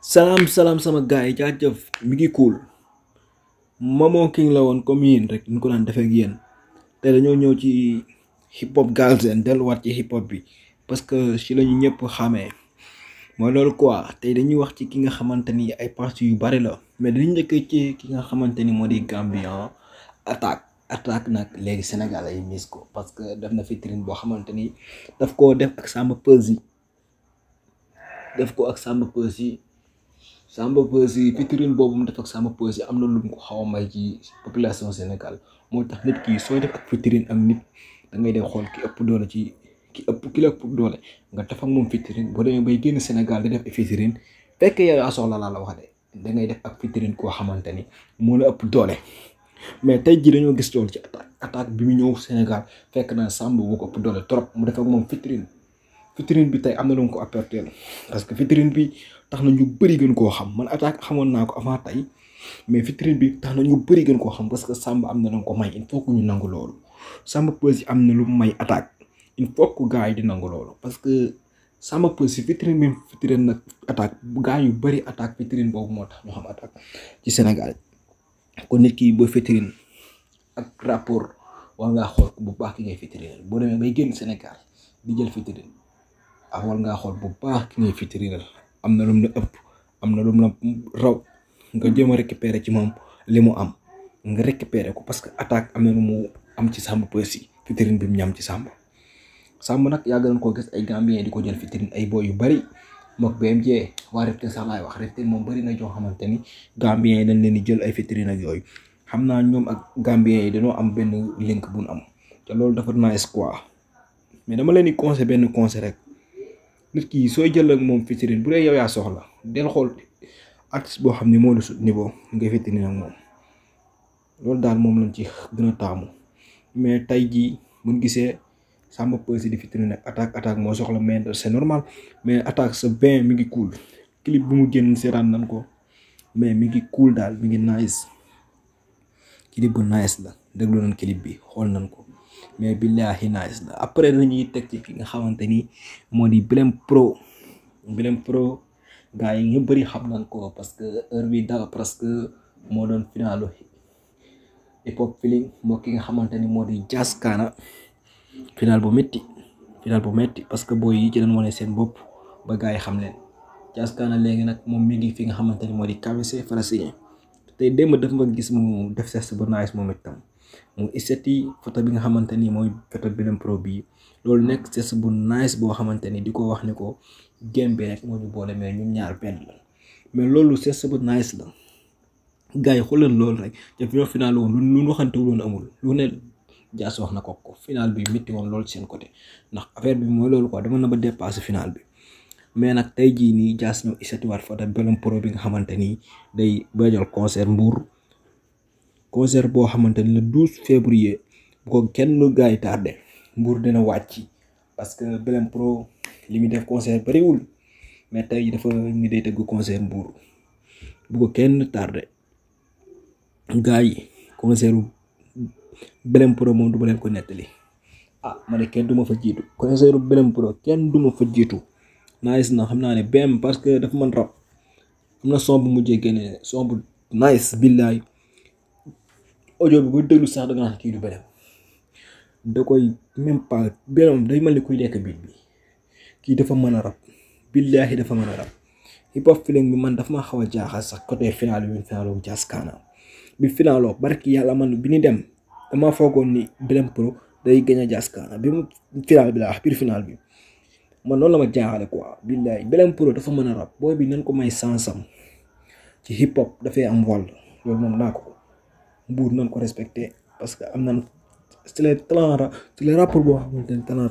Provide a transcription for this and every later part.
salaam salaam sama gars yi jaajëf mi ngi cool Momo King la woon comme yéen rek ñu ko daan defee ak yéen te dañoo ñëw ci hip hop galsen delluwaat ci hip hop bi parce que ci la ñu ñëpp xamee mooy loolu quoi tey dañuy wax ci ki nga xamante ni ay parties yu bari la mais dañu njëkkee ci ki nga xamante ni moo di Gambian attaque attaque nag léegi Sénégal ay mis ko parce que def na vitrine boo xamante ni daf koo def ak Samba Peuzzi def ko ak Samba Peuzzi Samba Peuzzi vitrine boobu mu def ak Samba Peuzzi am na lu mu ko xaw a may ci population Sénégal moo tax nit ki sooy def ak vitrine ak nit da ngay dem xool ki ëpp doole ci ki ëpp ki la ëpp doole nga def ak moom vitrine boo demee bay génn Sénégal di def vitrine fekk yow yaa soxla laa la wax de da ngay def ak vitrine koo xamante ni moo la ëpp doole mais tey jii dañoo gis loolu ci attaque attaque bi mu ñëw Sénégal fekk na Samba bu ko ëpp doole trop mu def ak moom vitrine vitrine bi tey am na lu mu ko apporter parce que vitrine bi tax na ñu bëri gën koo xam man attaque xamoon naa ko avant tey mais vitrine bi tax na ñu bëri gën koo xam parce que Samba am na lu ko may il faut que ñu nangu loolu Samba Peuzzi am na lu mu may attaque il faut que gars yi di nangu loolu parce que Samba Peuzzi vitrine bi vitrine nag attaque gars yu bëri attaque vitrine boobu moo tax ñu xam attaque ci Sénégal kon nit ki boo vitrine ak rapport war ngaa xool bu baax ki ngay vitrine boo demee bay génn Sénégal di jël vitrine ah war ngaa xool bu baax ki ngay vitrine am na lum la ëpp am na lum la raw nga jéem a récupérer ci moom li mu am nga récupérer ko parce que attaque am na lu mu am ci Samba Peuzzi vitrine bi mu ñam ci Samba Samba nag yàgg nañ koo gis ay Gambien di ko jël vitrine ay boy yu bari mook BMJ waa Reptile sax laay wax Reptile moom bari na joo xamante ni Gambien yi dañ leen di jël ay vitrine ak yooyu xam naa ñoom ak Gambien yi dañoo am benn link bu nu am te loolu dafa nice quoi mais dama leen di conseil benn conseil rek nit ki sooy jël ak moom vitrine bu dee yow yaa soxla del xool artiste boo xam ne moo la sut niveau nga vitrine ak moom loolu daal moom lañ ci gën a taamu mais tey jii buñ gisee Samba Peuzzi di vitrine ak attaque attaque moo soxla mais c'est normal mais attaque sa bien mi ngi cool clip bu mu génn seetaan nañ ko mais mi ngi cool daal mi ngi nice clip bu nice la déglu nañ clip bi xool nañ ko mais billahi nice la après dañuy teg ci ki nga xamante ni moo di Blm Pro Blm Pro gars yi ñu bëri xam nañ ko parce que heure bi daw presque moo doon finalu hip hop feeling moo ki nga xamante ni moo di Jazz Kana final bu métti final bu métti parce que booy yi ci doon wane seen bopp ba gars yi xam leen Jazz Kana léegi nag moom mi ngi fi nga xamante ni moo di KBC Falasien tey démb daf ma gis mu def ses bu nice moom itam mu iseti photo bi nga xamante ni mooy photo Blm Pro bii loolu nekk ses bu nice boo xamante ni di ko wax ni ko game bi rek moo ñu boole mais ñun ñaar benn la mais loolu ses bu nice la gars yi xoolal loolu rek te fi final woon lu lu waxante woon amul lu ne Jazz wax na ko ko final bi métti woon loolu seen côté ndax affaire bi mooy loolu quoi dama na ba dépassé final bi mais nag tey jii nii Jazz ñëw isetiwaat photo Blm Pro bi nga xamante ni day bëjal concert Mbour concert boo xamante ni le 12 février bu ko kenn gars yi tardé Mbour dina wàcc parce que Blm Pro li muy def concert bariwul mais tey dafa ni day tëgg concert Mbour bu ko kenn tardé gars yi concert Blm Pro moom du ma leen ko nettali ah ma ne kenn du ma fa jiitu concert Blm Pro kenn du ma fa jiitu nice na xam naa ne BM parce que dafa mën rap am na son bu mujjee génne son bu nice billaay audio bi bu déglu sax da nga naan kii du Blm da koy même pas Blm day mel ni kuy lekk biit bi kii dafa mën a rap billahi dafa mën a rap hip hop feeling bi man dafa ma xaw a jaaxal sax côté final bi finalo Jazz Kana bi finalo barki yàlla man bi ni dem dama foogoon ni Blm Pro day gën a Jazz Kana bi mu final bi la wax biir final bi man noonu la ma jaaxale quoi billahi Blm Pro dafa mën a rap booy bi nañ ko may sansam ci hip hop dafay am wàll loolu moom naa ko mbuur nañ ko respecté parce que am nañ c'est les talent c'est les rapport boo xamante ne talent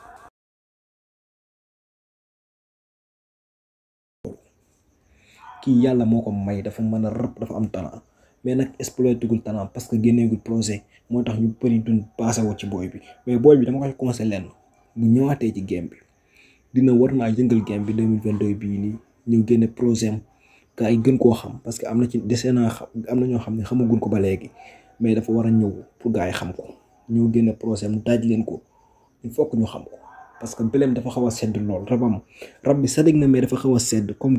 kii yàlla moo ko may dafa mën a rap dafa am talent mais nag exploité gul talent parce que génneegul projet moo tax ñu bëri duñ passé wu ci booy bi mais booy bi dama koy conseillé lenn bu ñëwaatee ci game bi dina war naa yëngal game bi 2022 bii nii ñëw génne projet am gaa yi gën koo xam parce que am na ci dese naa xam am na ñoo xam ne xamaguñ ko ba léegi mais dafa war a ñëw pour gaa yi xam ko ñëw génne projet am daaj leen ko il faut que ñu xam ko parce que Blm dafa xaw a sedd lool rabam rab bi sadig na mais dafa xaw a sedd comme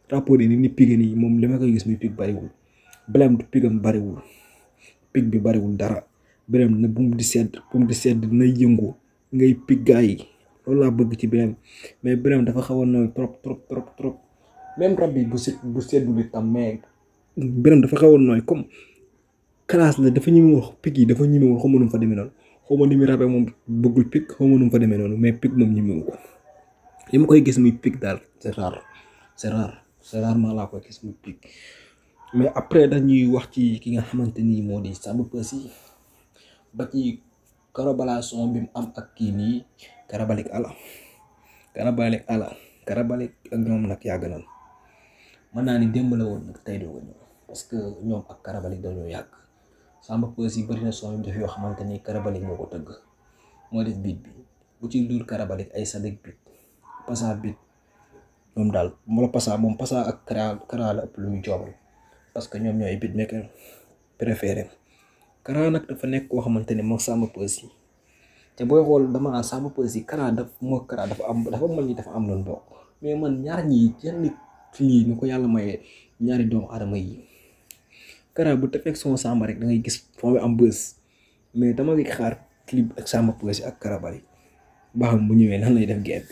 rapport yi ni ni pige nii moom li ma koy gis muy pig bariwul Blm du pigam bariwul pig bi bariwul dara Blm na bu mu di sedd bu mu di sedd dina yëngu ngay pig gaa yi loolu laa bëgg ci Blm mais Blm dafa xaw a nooy trop trop trop trop même rab bi bu set bu seddul itam mais Blm dafa xaw a nooy comme classe la dafa ñemewul pig yi dafa ñemewul xaw ma nu mu fa demee noonu xaw ma ni muy rabee moom bëggul pig xaw ma nu mu fa demee noonu mais pig moom ñemewu ko li ma koy gis muy pig daal c'est rare c'est rare c'est rarement laa koy gis muy pig mais après dañuy wax ci ki nga xamante ni moo di Samba Peuzzi ba ci collaboration bi mu am ak kii nii Karabalik Ala Karabalik Ala Karabalik ak ñoom nag yàgg nañ mën naa ni démb la woon nag tey doo ko ñëw parce que ñoom ak Karabalik dañoo yàgg Samba Peuzzi bëri na son yu def yoo xamante ni Karabalik moo ko tëgg moo def beat bi bu ci dul Karabalik ay Sadek beat Passa beat ñoom daal moo la Passa moom Passa ak Kara Kara la ëpp lu muy joobal parce que ñoom ñooy beatmaker préféré Kara nag dafa nekk koo xamante ne moom Samba Peuzzi te booy xool dama naan Samba Peuzzi Kara daf moo Kara dafa am dafa mel ni dafa am loon bokk mais man ñaar ñi yenn lii ni ko yàlla mayee ñaari doomu aadama yi Kara bu tefeek son Samba rek da ngay gis foo am bës mais dama ngi xaar clip ak Samba Peuzzi ak Karabalik ba xam bu ñëwee nan lay def game bi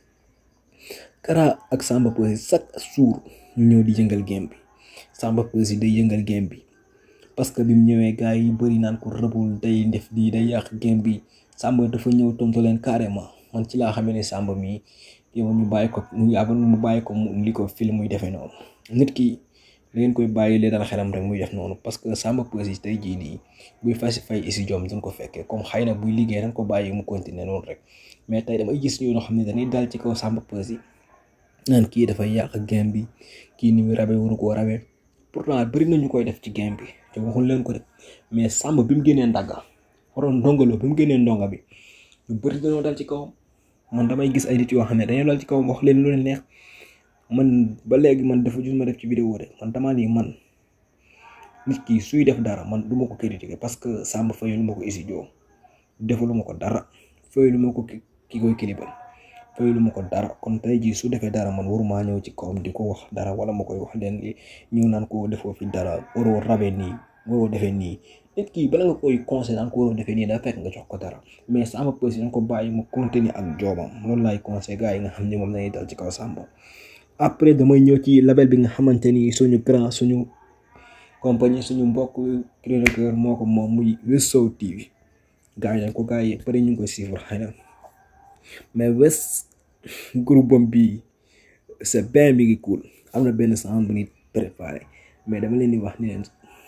Kara ak Samba Peuzzi chaque jour ñu ñëw di yëngal game bi Samba Peuzzi day yëngal game bi parce que bi mu ñëwee gars yi bëri naan ko rëbul day def lii day yàq game bi Samba dafa ñëw tontu leen carrément man ci laa xamee ne Samba mii yow ñu bàyyi ko mu yàgg mu bàyyi ko mu li ko film muy defee noonu nit ki da ngeen koy bàyyi lee dal xelam rek muy def noonu parce que Samba Peuzzi tey jii nii buy fasi fay isi jom duñ ko fekkee comme xëy na buy liggéey dañ ko bàyyi mu continuer noonu rek mais tey damay gis ñoo xam ne dañuy dal ci kaw Samba Peuzzi naan kii dafay yàq game bi kii ni muy rabe waru koo rabe pourtant bëri na ñu koy def ci game bi te waxul leen ko def mais Samba bi mu génnee ndagga waroon ndongolo bi mu génnee ndonga bi ñu bëri dañoo dal ci kawam man damay gis ay nit yoo xam ne dañoo dal ci kawam wax leen lu leen neex man ba léegi man dafa jus ma def ci vidéo de man damaa nii man nit ki suy def dara man du ma ko critiquer parce que Samba fayulu ma ko isi joo defalu ma ko dara fayulu ma ko ki koy kilibal fayulu ma ko dara kon tey jii su defee dara man waruma ñëw ci kawam di ko wax dara wala ma koy wax leen li ñëw naan ko defoo fi dara waroo rabe nii waroo defee nii nit ki bala nga koy conseil naan ko waroo defee nii daa fekk nga jox ko dara mais Samba Peuzzi dañ ko bàyyi mu continuer ak joobam loolu laay conseil gars yi nga xam ne moom lañuy dal ci kaw Samba après damay ñëw ci label bi nga xamante ni suñu grand suñu compagnie suñu mbokk créateur moo ko moom muy West Soul TV gars yi dañ ko gars yi bëri ñu ngi koy suivre xëy na mais West groupe bam bi c'est bien mi ngi cool am na benn sound bu nit préparé mais dama leen di wax ni leen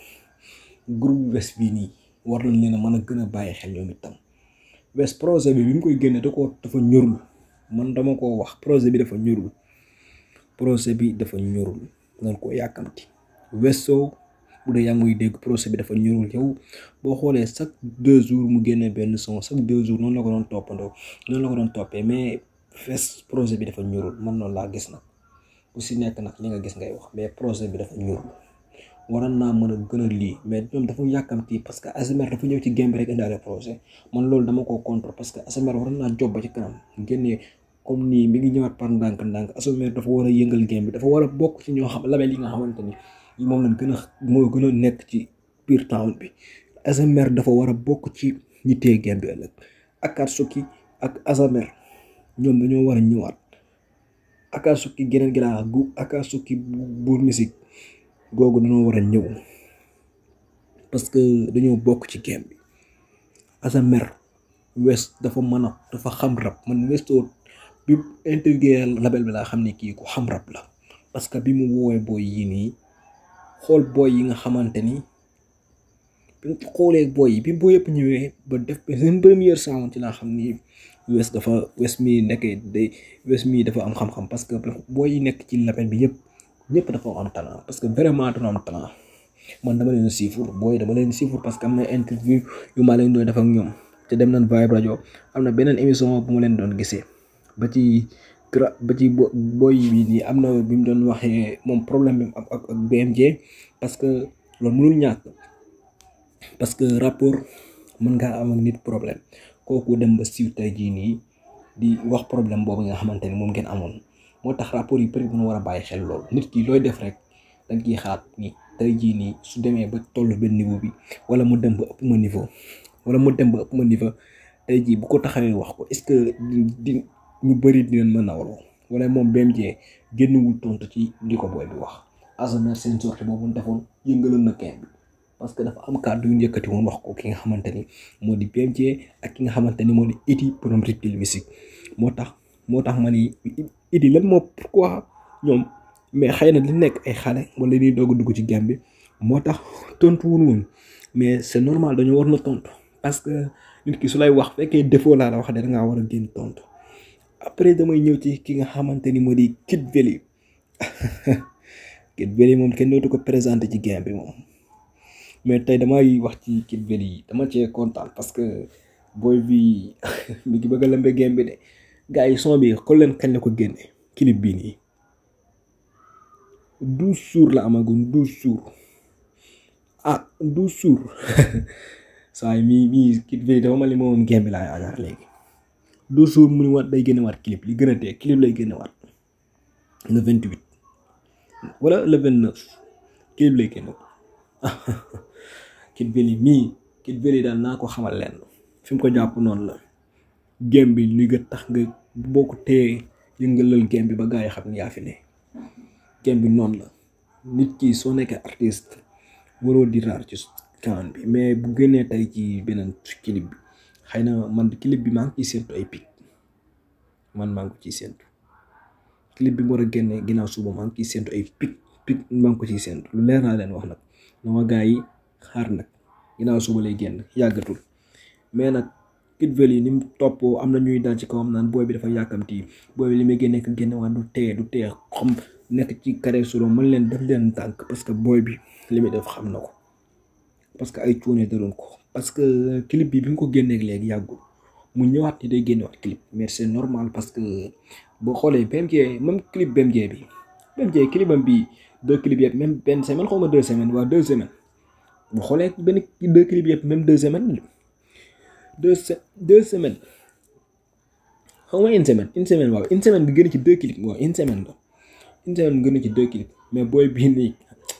groupe West bii nii war nañ leen a mën a gën a bàyyi xel ñoom itam West projet bi bi mu koy génne da ko dafa ñorul man dama koo wax projet bi dafa ñorul projet bi dafa ñorul nga ko yàkkamti West Soul bu dee yaa ngi muy dégg projet bi dafa ñorul yow boo xoolee chaque deux jours mu génne benn son chaque deux jours noonu la ko doon toppandoo noonu la ko doon toppee mais West projet bi dafa ñorul man noonu laa gis nag bu si nekk nag li nga gis ngay wax mais projet bi dafa ñorul waroon naa mën a gën a lii mais ñoom dafa yàkkamti parce que ASMR dafa ñëw ci game bi rek indaale projet man loolu dama ko contre parce que ASMR waroon naa job ba ci kanam génnee comme nii mi ngi ñëwaat par ndànk-ndànk ASMR dafa war a yëngal game bi dafa war a bokk ci ñoo xam label yi nga xamante ni moom lañ gën a moo gën a nekk ci biir town bi ASMR dafa war a bokk ci ñi téye game bi ëllëg Akatsuki ak ASMR ñoom dañoo war a ñëwaat Akatsuki geneen gi laa gu Akatsuki buur musique googu dañoo war a ñëw parce que dañoo bokk ci game bi ASMR West dafa mën a dafa xam rap man West bi intégré label bi laa xam ne kii ku xam rap la parce que bi mu woowee booy yi nii xool booy yi nga xamante ni bi mu xoolee booy yi bi booy yëpp ñëwee ba def seen première sound ci laa xam ni West dafa West mii nekkee day West mii dafa am xam-xam parce que booy yi nekk ci label bi yëpp ñëpp dafa am talent parce que vraiment dañoo am talent man dama leen siifur booy dama leen siifur parce que am na interview yu ma leen doon def ak ñoom te dem nañ Vibe Radio am na beneen émission bu ma leen doon gisee ba ci gra ba ci booy bi nii am na bi mu doon waxee moom problème bi ak ak BMJ parce que loolu mënul ñàkk parce que rapport mën ngaa am ak nit problème kooku dem ba siiw tey jii nii di wax problème boobu nga xamante ni moom ngeen amoon moo tax rapport yi peut être war a bàyyi xel loolu nit ki looy def rek da nga ciy xalaat ni tey jii nii su demee ba toll benn niveau bi wala mu dem ba ëpp ma niveau wala mu dem ba ëpp ma niveau tey jii bu ko taxawee wax ko est-ce que di ñu bëri dinañ mën a nawloo wala moom BMJ génnwul tontu ci li ko booy bi wax Asana seen sortie boobu mu defoon yëngaloon na kenn bi parce que dafa am kàddu yu ñu yëkkati woon wax ko ki nga xamante ni moo di BMJ ak ki nga xamante ni moo di Idy borom Reptile Music moo tax moo tax ma ni Idy lan moo pourquoi ñoom mais xëy na li nekk ay xale wala li doog a dugg ci game bi moo tax tontu wul woon mais c'est normal dañoo war na tontu parce que nit ki su lay wax fekkee défaut laa la wax de da ngaa war a génn tontu après damay ñëw ci ki nga xamante ni moo di Kid Veli Kid Veli moom kenn dootu ko présenté ci game bi moom mais tey damay wax ci Kid Veli dama cee kontaan parce que booy bi mi ngi bëgg a lëmbe game bi de gars yi son bi xool leen kañ la ko génne clip bii nii douze jours la amagun douze jours ah douze jours saa yi mii mii Kid Veli dafa ma li moom game bi laa yaakaar léegi douze jours mu ni waat day génne waat clip li gën a tee clip lay génne waat le vingt huit wala le vingt neuf clip lay génne Kid Veli mii Kid Veli daal naa ko xamal leen fi mu ko jàpp noonu la game bi li nga tax nga boo ko téye yëngalal game bi ba gaa yi xam ni yaa fi ne game bi noonu la nit ki soo nekkee artiste waroo di raar ci kanam bi mais bu génnee tey ci beneen clip bi xëy na man clip bi maa ngi ciy séntu ay pic man maa ngi ko ciy séntu clip bi mu war a génne ginnaaw suba maa ngi ciy séntu ay pic pic maa ngi ko ciy séntu lu leer naa leen wax nag dama gaa yi xaar nag ginnaaw suba lay génn yàggatul mais nag Kid Veli ni mu toppoo am na ñuy dal ci kawam naan booy bi dafa yàkkamti booy bi li muy génne ko génne waan du tee du tee xam nekk ci carré solo mën leen def leen tànk parce que booy bi li muy def xam na ko parce que ay cuune daroon ko parce que clip bi bi mu ko génneeg léegi yàggul mu ñëwaat ni day génnewaat clip mais c'est normal parce que boo xoolee BMJ même clip BMJ bi BMJ clipam bi deux clips yëpp même benn semaine xaw ma deux semaines waa deux semaines boo xoolee benn deux clips yëpp même deux semaines deux deux semaines xaw ma une semaine une semaine waaw une semaine bi gën a ci deux clips waaw une semaine la une semaine bi gën a ci deux clips mais booy bii nii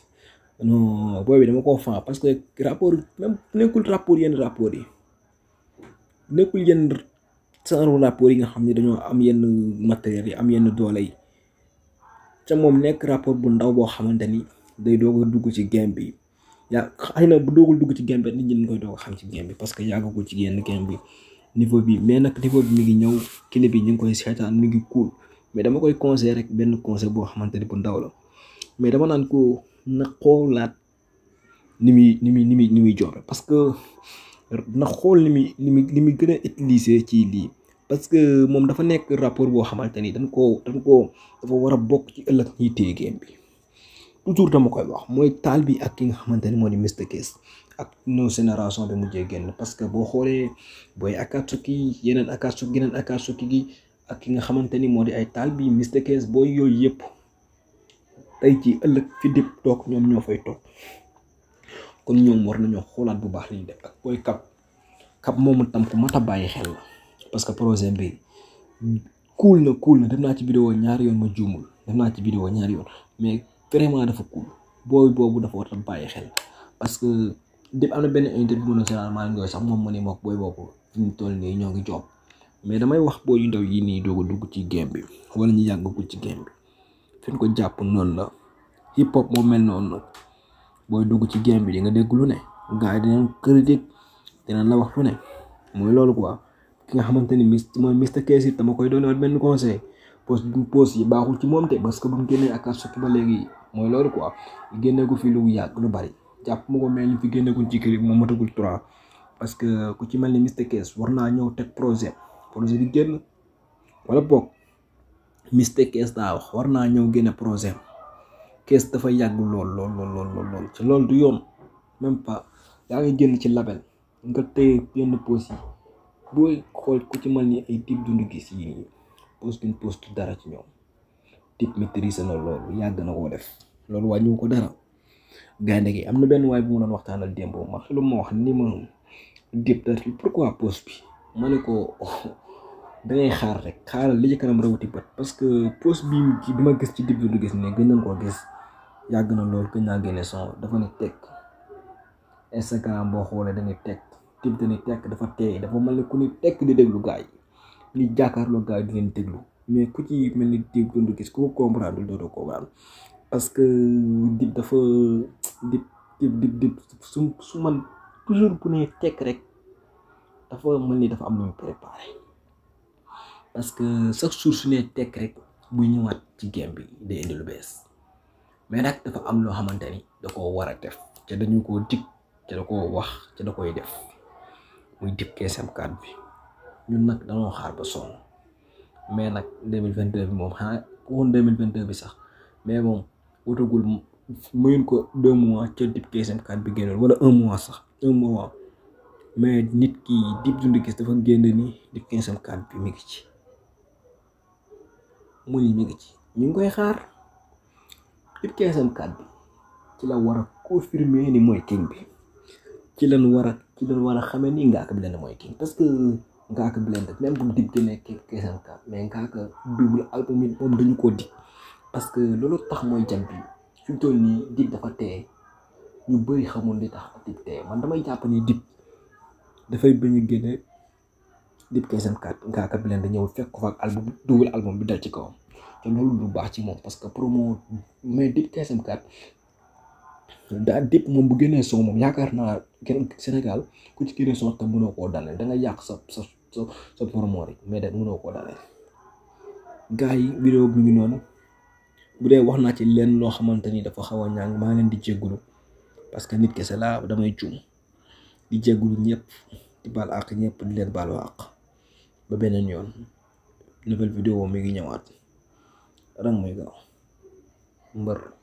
non booy bi dama koo fan parce que rapport même nekkul rapport yenn rapport yi nekkul yenn genre rapport yi nga xam ne dañoo am yenn matériel yi am yenn doole yi ca moom nekk rapport bu ndaw boo xamante ni day doog a dugg ci game bi yaa xëy na bu doogul dugg ci game bi nit ñi dañ koy doog a xam ci game bi parce que yàggagul ci yenn game bi niveau bi mais nag niveau bi mi ngi ñëw clip bi ñu ngi koy seetaan mi ngi cool mais dama koy conseil rek benn conseil boo xamante ni bu ndaw la mais dama naan ko na xoolaat ni muy ni muy ni muy ni muy joobe parce que na xool ni muy ni muy ni muy gën a utiliser ci lii parce que moom dafa nekk rapport boo xamante ni dañ koo dañ koo dafa war a bokk ci ëllëg ñiy téye game bi toujours dama koy wax mooy taal bi ak ki nga xamante ni moo di Mr Case ak no génération bi mujjee génn parce que boo xoolee booy Akatsuki yeneen Akatsuki yeneen Akatsuki gi ak ki nga xamante ni moo di ay taal bi Mr Case booy yooyu yëpp tey ci ëllëg fi dip toog ñoom ñoo fay toog kon ñoom war nañoo xoolaat bu baax li ñu def ak booy kap kap moomu tam ku mat a bàyyi xel la parce que projet bi cool na cool na dem naa ci vidéo ñaari yoon ma juumul dem naa ci vidéo ñaari yoon mais vraiment dafa cool booy boobu dafa war a bàyyi xel parce que dip am na benn interview na généralement ngooy sax moom mu ne mook booy boobu fi ñu toll nii ñoo ngi job mais damay wax booy yu ndaw yi nii doog a dugg ci game bi wala ñu yàggagul ci game bi fi ñu ko jàpp noonu la hip hop moo mel noonu nag booy dugg ci game bi di nga dégg lu ne gars yi dinañ critique dinañ la wax lu ne mooy loolu quoi ki nga xamante ni mis mooy Mr Case it dama koy doon wat benn conseil post post yi baaxul ci moom te parce que bu mu génnee Akatsuki ba léegi mooy loolu quoi génne ko fi lu yàgg lu bari jàpp ma ko mel ni fi génneegul ci clip moom matagul trois parce que ku ci mel ni Mr Case war naa ñëw teg projet projet bi génn wala boog Mr Case daa wax war naa ñëw génne projet Case dafa yàgg lool lool lool lool lool ci loolu du yoon même pas yaa ngi génn ci label nga téye yenn post yi booy xool ku ci mel ni ay Dip Doundou Guiss yi nii post duñ post dara ci ñoom Dip maîtrise na loolu yàgg na koo def loolu wàññiwu ko dara gaynde gi am na benn waay bu mu doon waxtaanal démb ma lu ma wax ni ma Dip da pourquoi post bi ma ne ko da ngay xaar rek xaaral li ci kanam rawati bët parce que post bi bi ma gis ci Dip Doundou Guiss ne gën nañ koo gis yàgg na lool gën naa génne son dafa ne teg Instagram boo xoolee dañuy teg Dip dañuy teg dafa teey dafa mel ni ku ni tekk di déglu gars yi ni jàkkaarloo gars yi di leen déglu mais ku ci mel ni Dip Doundou Guiss ku ko comprendre dootoo comprendre parce que Dip dafa Dip Dip Dip Dip su su man toujours bu ne tekk rek dafa mel ni dafa am lu mu préparé parce que chaque jour su ne tekk rek buy ñëwaat ci game bi day indi lu bees mais nag dafa am loo xamante ni da koo war a def te dañu koo dig te da koo wax te da koy def muy Dip KSM4 bi ñun nag dañoo xaar ba sonn mais nag 2022 bi moom xanaa waxoon 2022 bi sax mais moom wutagul mayun ko deux mois ca Dip KSM4 bi génnoon wala un mois sax un mois mais nit ki Dip Doundou Guiss dafa génn ni Dip KSM4 bi mi ngi ci mu ni mi ngi ci ñu ngi koy xaar Dip KSM4 bi ci la war a confirmer ni mooy king bi ci lañ war a ci lañ war a xamee ni Ngaaka Blindé mooy king parce que Ngaaka Blindé même bu Dip génnee KSM4 mais Ngaaka double album yi moom dañu koo dig parce que loolu tax mooy jam bi fi mu toll nii Dip dafa teye ñu bëri xamul li tax Dip teye man damay jàpp ni Dip dafay bañ a génne Dip KSM4 Ngaaka Blindé ñëw fekk ko fa ak album double album bi dal ci kawam te loolu lu baax ci moom parce que promo mais Dip KSM4 daa Dip moom bu génnee son moom yaakaar naa kenn Sénégal ku ci génnee son te mënoo koo daaneel da nga yàq sa sa sa sa promo rek mais de mënoo koo daaneel gars yi vidéo bi ngi noonu bu dee wax naa ci leen loo xamante ni dafa xaw a ñàng maa leen di jéggulu parce que nit kese laa damay juum di jéggulu ñëpp di baal àq ñëpp di leen baalu àq ba beneen yoon nouvelle vidéo mi ngi ñëwaat rang muy gaaw mbër